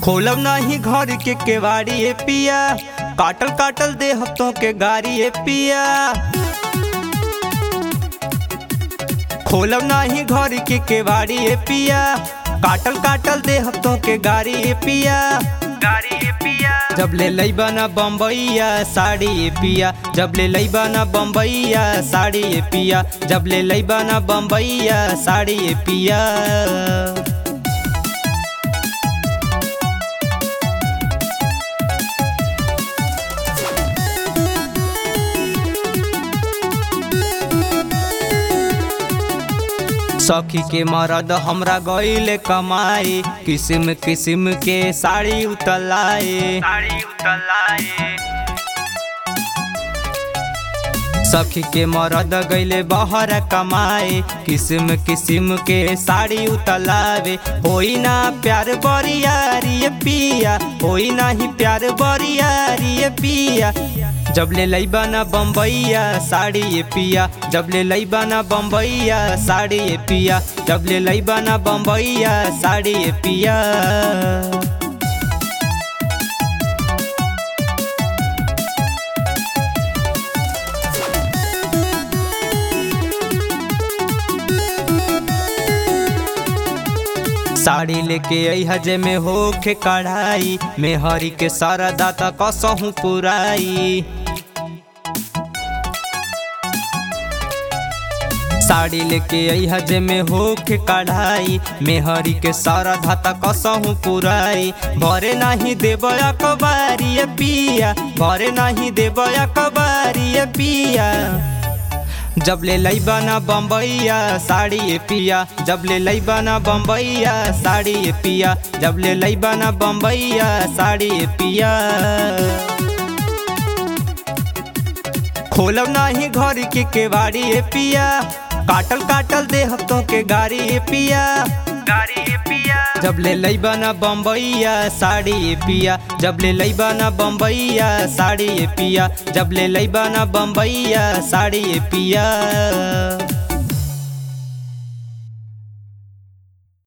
खोलब नाही घर के केवाड़ी ए पिया काटल काटल दे हफ्तों के गाड़ी ए पिया खोलब नाही घर के केवाड़ी ए पिया काटल काटल दे हफ्तों के गाड़ी ए पिया गाड़ी ए पिया जब ले लईबा ना बम्बईया साड़ी ए पिया जब ले लईबा ना बम्बईया साड़ी ए पिया जब ले लईबा ना बम्बईया साड़ी ए पिया सखी के मरद हमरा गईले कमाई किस्म किस्म के साड़ी उतलाए साड़ी उतलाए सखी के मरद गईले बहर कमाए किस्म किस्म के साड़ी उतलावे होई ना प्यार बरियारी पिया होई ना ही प्यार बरियारी पिया जब ले लईबा ना बम्बईया साड़ी ये पिया जब ले लईबा ना बम्बईया साड़ी ये पिया जब ले लईबा ना बम्बईया साड़ी ये पिया साड़ी लेके आई हजे में होखे कढ़ाई में हरी के सारा दाता कसहूँ पुराई साड़ी लेके आई हजे में होखे कढ़ाई में हरी के सारा धाता कसहूँ पुराई भरे नाही देब अकबारी पिया भरे नाही देब अकबारी पिया जब ले लईबा ना बम्बईया साड़ी ए पिया जब ले लईबा ना बम्बईया साड़ी ए पिया जब ले लईबा ना बम्बईया साड़ी ए पिया खोलब नाही घर के केवाड़ी ए पिया काटल काटल दे हफ्तों के गाड़ी ए पिया गाड़ी ए पिया जब ले लईबा ना बम्बईया साड़ी ए पिया जब ले लईबा ना बम्बईया साड़ी ए पिया जब ले लईबा ना बम्बईया साड़ी ए पिया